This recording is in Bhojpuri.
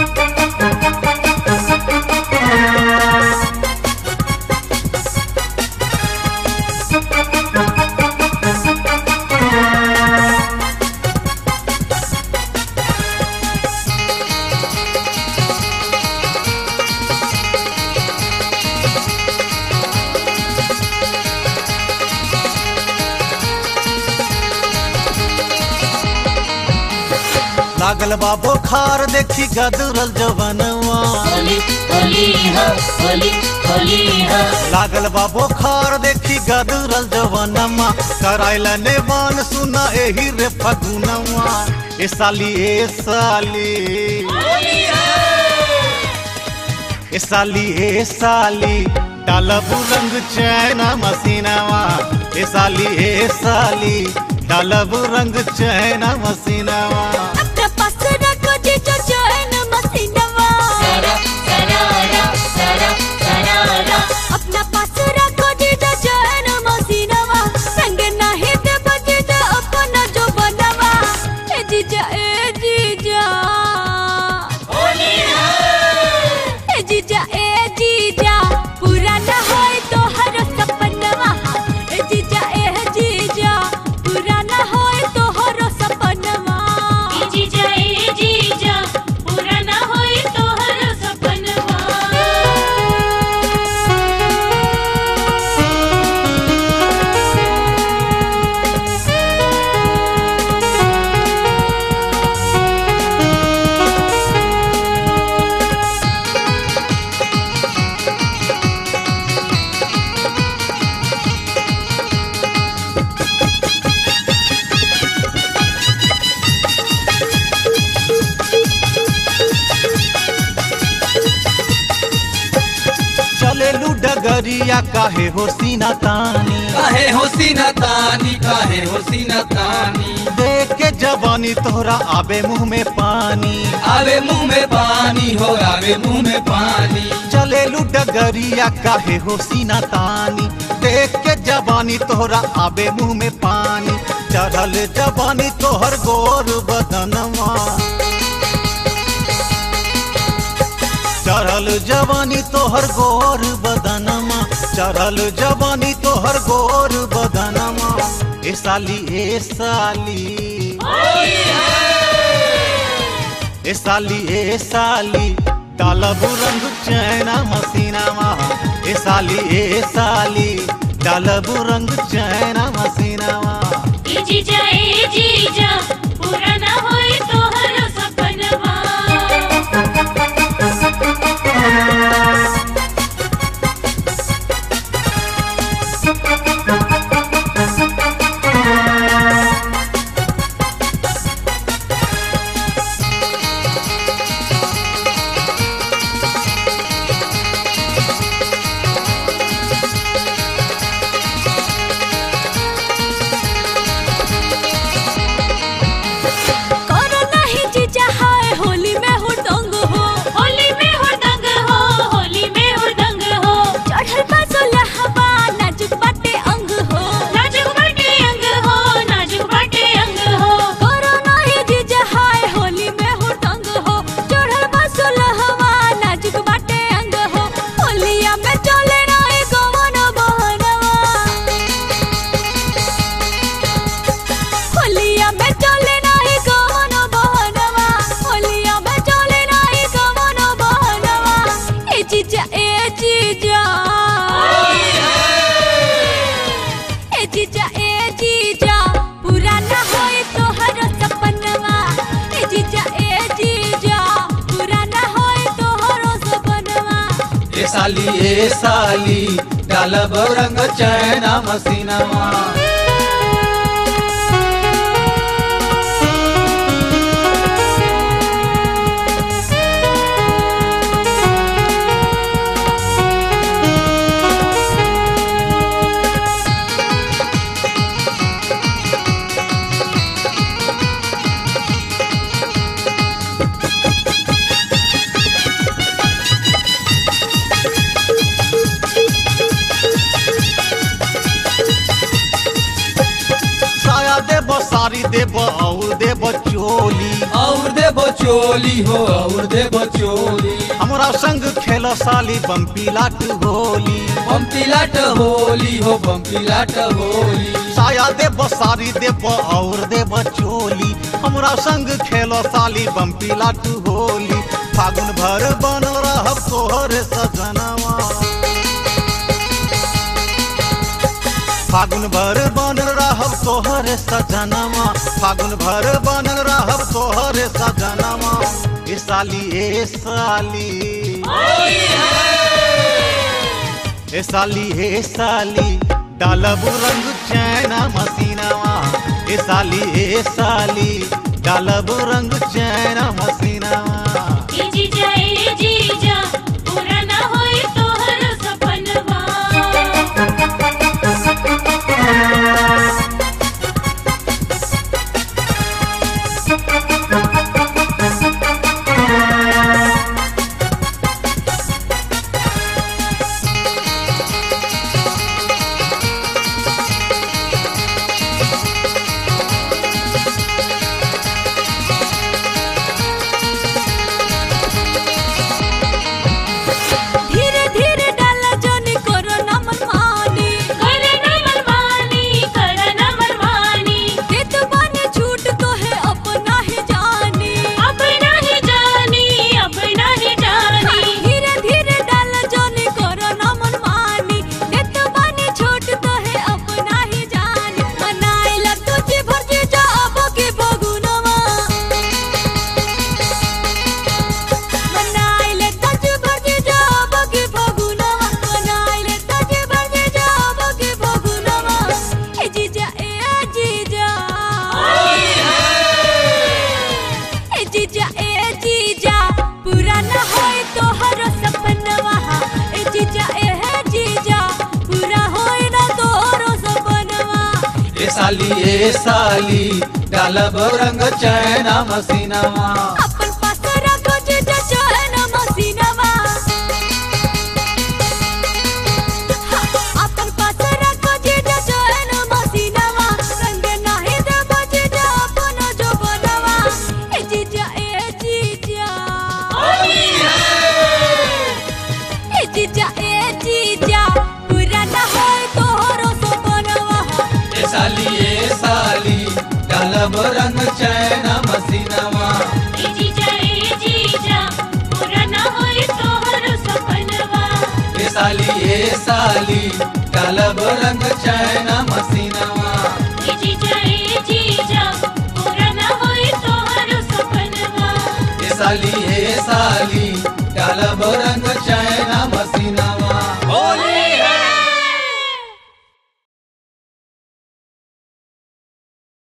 लागल बा बुखार देखी गदरल जवनवा होली होली हो होली होली हो लागल बा बुखार देखी गदरल जवनमा कराइल नेवान सुना एही रे फगुनवा ए साली ए साली ए साली ए साली डालब रंग चैना मसीनावा ए साली ए साली डालब रंग चैना मसीनावा अपना पास रखो जीजो चैन मसीनवा सारा सरारा सारा सरारा अपना पास रखो जीजो चैन मसीनवा संग नहीं दे बजीजो अपना जो बनवा ए जीजा ए जीजा होली ए जीजा ए जीजा पूरा न होए तो हर सपनवा ए जीजा ए जीजा पूरा न होए तो हर सपनवा जीजा ए जीजा पूरा ना होई तोहर सपनवा चलेलू डगरिया काहे हो सीना तानी काहे हो सीना तानी काहे हो सीना तानी देख के जवानी तोहरा आबे मुंह में पानी आवे मुंह में पानी हो आवे मुंह में पानी चलेलू डगरिया काहे हो सीना तानी देख के जवानी तोहरा आबे मुंह में पानी चढ़ल जवानी तोहर गोर बदनवा चढ़ल जवानी तोहर गोर बदनमा चढ़ल जवानी तोहर गोर बदनमा ए साली ए साली ए साली ए साली डालब रंग चैना मसीनामा ए साली ए साली डालब रंग चैना मसीनामा ए जीजा ए जीजा पूरा ना होई तोहर सपनवा करो नहीं जीजा हाय होली में हुड़दंग हो होली में हुड़दंग हो होली में हुड़दंग हो चढ़ल बा सोलहवा नाजुक बाटे अंग हो नाजुक बाटे अंग हो नाजुक बाटे अंग हो करो नहीं जीजा हाय होली में हुड़दंग हो चढ़ल बा सोलहवा नाजुक बाटे अंग हो होलिया में चले नहीं गवन बहनवा होलिया में चले नहीं गवन बहनवा होलिया में चले नहीं गवन बहनवा ए जीजा ए जीजा ए जीजा ए जीजा पूरा ना होए तोहर सपनवा ए जीजा ए जीजा पूरा ना होए तोहर सपनवा ए साली ए साली डालब रंग चैना मसीनावा साया देब साड़ी देब और देब चोली और देबो चोली हो और देव चोली हमरा संग खेल साली बम्पी लाट होली बम्पी लाट होली हो बम्पी लाट होली साया देव सारी देव और देव चोली हमरा संग खेलो साली बम्पी लाट होली फागुन भर बन रहब तोहर सजनवा फागुन भर बन रहब तोहर सजनवा फागुन भर बन रहब तोहर सजनवा ए साली ए साली ए साली ए साली डालब रंग चैना मसीनावा ए साली ए साली डालब रंग चैना मसीनावा ए जीजा ए जीजा पूरा ना होई तोहर सपनवा धीरे धीरे डाला जोनी करो ना मनमानी करे ना मनमानी करे ना मनमानी देत बानी छूट तो है अपना ही जानी अब नहीं जानी अब नहीं जानी धीरे धीरे डाला जोनी करो ना मनमानी देत बानी छूट तो है अपना ही जानी मनाइला तुझे भर जा अब के बगुनवा मनाइले तुझे भर जा अब के बगुनवा मनाइले तुझे भर जा अब के बगुनवा ए जीजा ए जीजा ए जीजा ए जीजा पूरा न होई तोहर सपनवा ए जीजा ए जीजा पूरा होई ना तोहर सपनवा ए साली ए साली डालब रंग चैना मसीनावा अपन पास रखो जीजा चैन मसीनवा अपन पास रखो जीजा चैन मसीनवा संग नाही देब जीजा अपन जो बनवा ए जीजा ए जीजा ए जीजा ए जीजा पूरा न होई तोहरो सपनवा ए साली ए साली डालब रंग चैना मसीनावा ए जीजा ए जीजा पूरा ना होई तोहर सपनवा ए साली ए साली डालब रंग चैना मसीनावा ए जीजा ए जीजा पूरा ना होई तोहर सपनवा ए साली ए साली